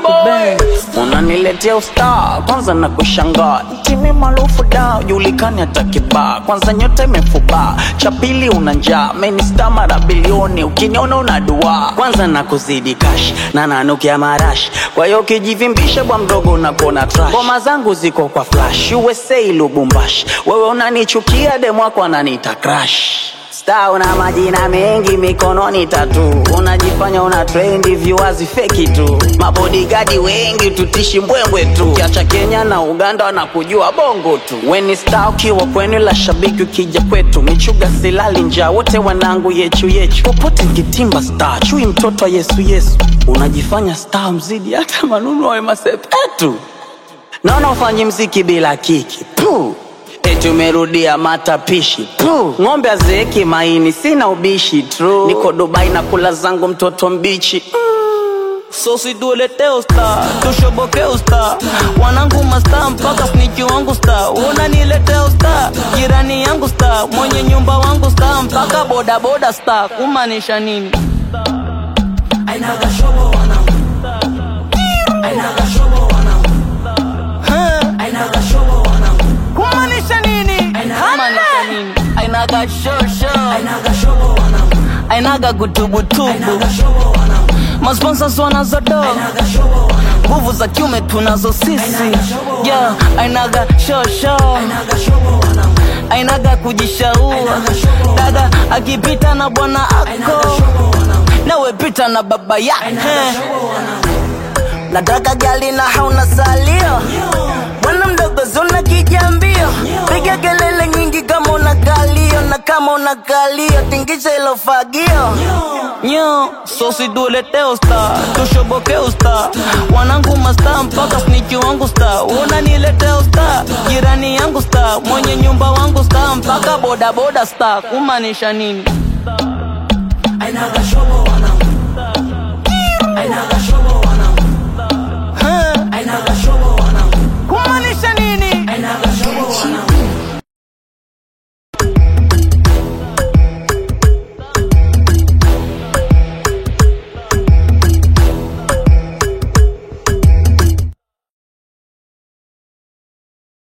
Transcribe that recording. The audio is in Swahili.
unaniletea ustaa kwanza na kushangaa timi maarufu da julikani hata kibaa kwanza nyota imefubaa cha pili una njaa menista mara bilioni ukiniona una dua kwanza na kuzidi kash na nanukia marashi kwa hiyo ukijivimbisha bwa mdogo unakona trash ngoma zangu ziko kwa flash usa lubumbashi wewe unanichukia demwako ananiita crash Star una majina mengi mikononi tatu, unajifanya una trendi viwazi feki tu, mabodigadi wengi tutishi mbwembwe tu, kiacha Kenya na Uganda wanakujua bongo tu. Weni star ukiwa kwenu, la shabiki ukija kwetu, michuga silali njaa, wote wanangu yechu yechu, popote nkitimba star, chui mtoto wa Yesu Yesu, unajifanya star mzidi hata manunu wa Wema Sepetu, naona ufanyi mziki bila kiki Puh. Eti umerudia matapishi Puh. Ng'ombe azeeki maini, sina ubishi True. Niko Dubai na kula zangu mtoto mbichi So situletee usta, tushoboke usta, wanangu masta mpaka sniki wangu sta, unaniletea usta, jirani yangu sta, mwenye nyumba wangu sta, mpaka boda boda sta, kumaanisha nini? Kumaanisha nini? Kumaanisha nini? Ainaga shosho, ainaga kutubutubu, masponsors wanazodo nguvu za kiume tunazo sisi yeah, ainaga shosho ainaga kujishaua dada akipita na bwana ako nawe pita na baba yake nataka gali na hauna salio bwana mdogo zuna kijambio piga kelele nyingi kama una kalio na kama una kalio tingisha ilo fagio nyo sosi tuletee usta tushoboke usta wanangu masta mpaka sniki wangu sta unaniletea usta jirani yangu sta mwenye nyumba wangu sta mpaka bodaboda sta kumaanisha nini Ainaga shobo wanangu